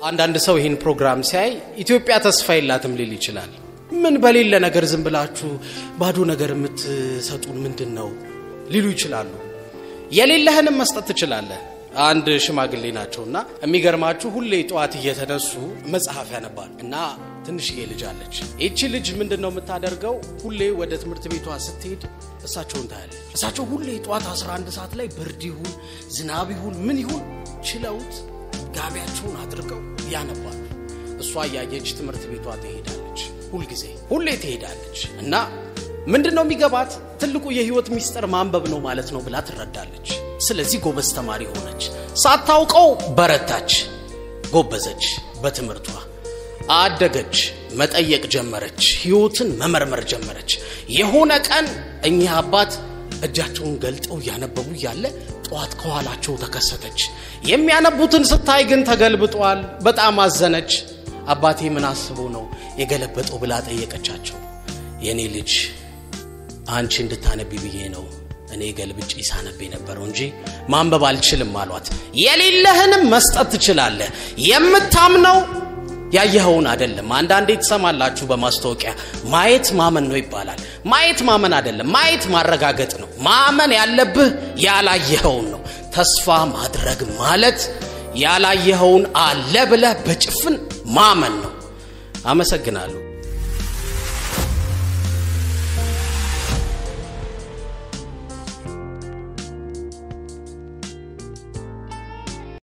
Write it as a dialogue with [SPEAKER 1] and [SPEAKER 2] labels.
[SPEAKER 1] አንዳንድ ሰው ይህን ፕሮግራም ሲያይ ኢትዮጵያ ተስፋ የላትም ሊል ይችላል። ምን በሌለ ነገር ዝም ብላችሁ ባዶ ነገር የምትሰጡን ምንድን ነው ሊሉ ይችላሉ። የሌለህንም መስጠት ትችላለህ። አንድ ሽማግሌ ናቸውና የሚገርማችሁ ሁሌ ጠዋት እየተነሱ መጽሐፍ ያነባሉ እና ትንሽዬ ልጅ አለች። ይቺ ልጅ ምንድን ነው የምታደርገው? ሁሌ ወደ ትምህርት ቤቷ ስትሄድ እሳቸውን ታያለች። እሳቸው ሁሌ ጠዋት 11 ሰዓት ላይ ብርድ ይሁን ዝናብ ይሁን ምን ይሁን ችለውት ጋቢያቸውን አድርገው ያነባሉ። እሷ እያየች ትምህርት ቤቷ ትሄዳለች። ሁልጊዜ ሁሌ ትሄዳለች እና ምንድን ነው የሚገባት ትልቁ የህይወት ሚስጥር ማንበብ ነው ማለት ነው ብላ ትረዳለች። ስለዚህ ጎበዝ ተማሪ ሆነች። ሳታውቀው በረታች፣ ጎበዘች፣ በትምህርቷ አደገች፣ መጠየቅ ጀመረች፣ ህይወትን መመርመር ጀመረች። የሆነ ቀን እኚህ አባት እጃቸውን ገልጠው እያነበቡ እያለ ጠዋት ከኋላቸው ተከሰተች። የሚያነቡትን ስታይ ግን ተገልብጧል። በጣም አዘነች። አባቴ ምን አስቦ ነው የገለበጠው ብላ ጠየቀቻቸው። የእኔ ልጅ አንቺ እንድታነቢ ብዬ ነው እኔ ገልብጬ ሳነብ የነበረው እንጂ ማንበብ አልችልም አሏት። የሌለህንም መስጠት ትችላለህ። የምታምነው ያየኸውን አይደለም። አንዳንዴ ትሰማላችሁ በማስታወቂያ ማየት ማመን ነው ይባላል። ማየት ማመን አይደለም፣ ማየት ማረጋገጥ ነው። ማመን ያለብህ ያላየኸውን ነው። ተስፋ ማድረግ ማለት ያላየኸውን አለ ብለህ በጭፍን ማመን ነው። አመሰግናለሁ።